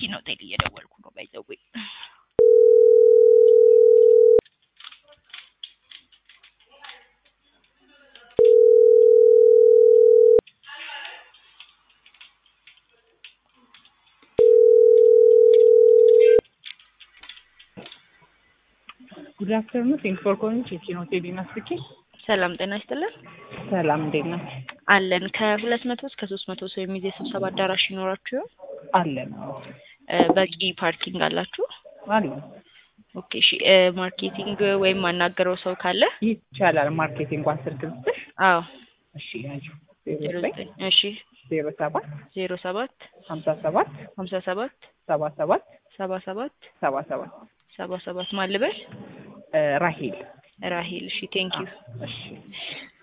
ከቴዲን ሆቴል እየደወልኩ ነው ባይዘዌ ጉድ አፍተርኑን ቴንክ ፎር ኮሊንግ ቼኪን ሆቴል ይመስልኪ ሰላም ጤና ይስጥልን ሰላም እንዴት ነው አለን ከሁለት መቶ እስከ ሶስት መቶ ሰው የሚይዝ የስብሰባ አዳራሽ ይኖራችሁ ይሆን አለን እ በቂ ፓርኪንግ አላችሁ አለን ኦኬ እሺ እ ማርኬቲንግ ወይም ማናገረው ሰው ካለ ይቻላል ማርኬቲንግ እንኳን ስልክ ልስጥሽ አዎ እሺ ያጁ ዜሮ ዜሮ ዘጠኝ ዘጠኝ እሺ ዜሮ ሰባት ዜሮ ሰባት ሀምሳ ሰባት ሀምሳ ሰባት ሰባ ሰባት ሰባ ሰባት ሰባ ሰባት ሰባ ሰባት ማን ልበል እ ራሄል ራሂል እሺ ቴንክ ዩ እሺ